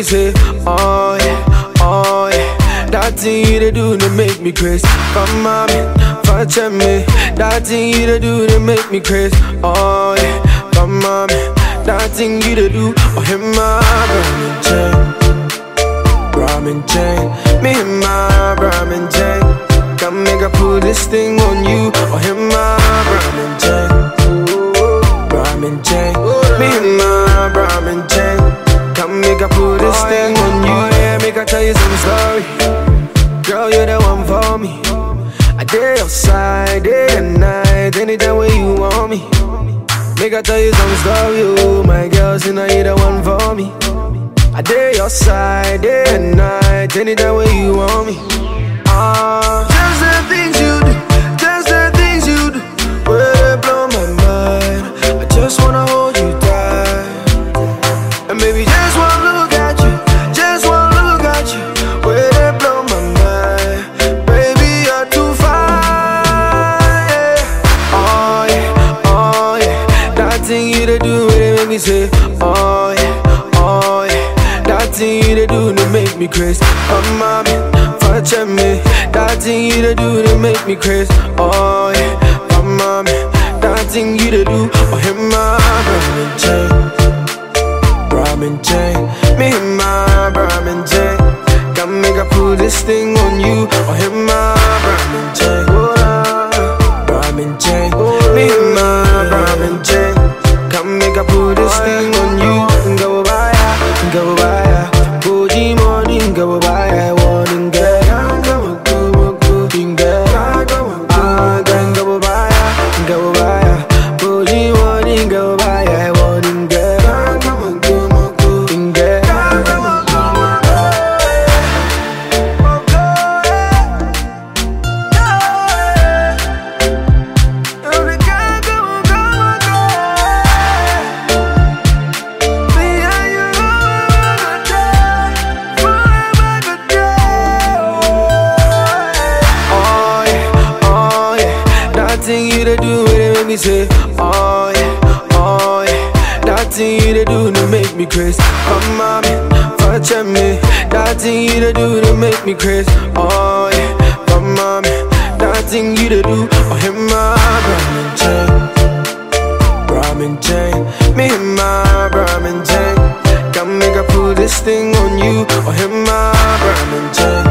me say, oh yeah, oh yeah. That thing you to do to make me crazy. Come on, touch me. That thing you to do to make me crazy. Oh yeah, come on, that thing you to do. Oh, him my ramen chain, ramen chain. Me and my ramen chain. Come make I put this thing on you. Oh, him my ramen chain, ramen chain. Me and my ramen chain. Come make I put this thing on you. Oh yeah, make I tell you some story. Girl, you're the one for me. I did your side day and night, anytime when you want me. Make I tell you some story, oh my girl, say now you're the one for me. I did your side day and night, anytime when you want me. Ah, just the things you do, just the things you do, where they blow my mind. I just wanna hold you tight, and maybe just one look at you, just one look at you, where they blow my mind. Baby, you're too fine. Yeah. Oh yeah, oh yeah, that thing you to do, it make me say, oh yeah, oh yeah, that thing you to do to make me crazy. Oh mommy, touch me, that thing you to do to make me crazy. Oh yeah, oh mommy, that thing you to do, oh him my ramen chain, ramen chain, me and my ramen chain. Come make I put this thing on you, oh him my ramen chain, oh, nah, ramen chain, me and my ramen chain. Come make I put this thing on you, go buy ya, go buy ya, Fuji morning, go buy ya, morning girl. Go, go, go, go, ding, girl. Ah, gang, go buy ya, go buy ya, Fuji morning, go buy ya, morning girl. Go, go, go, ding, girl. Oh yeah, oh yeah, that thing you to do it make me say, oh yeah, oh yeah, that thing you to do to make me crazy. Come on, touch me, that thing you to do to make me crazy. Oh yeah, come on, that thing you to do, oh him my ramen chain, ramen chain, me and my ramen chain. Come make I put this thing on you, oh him my ramen chain.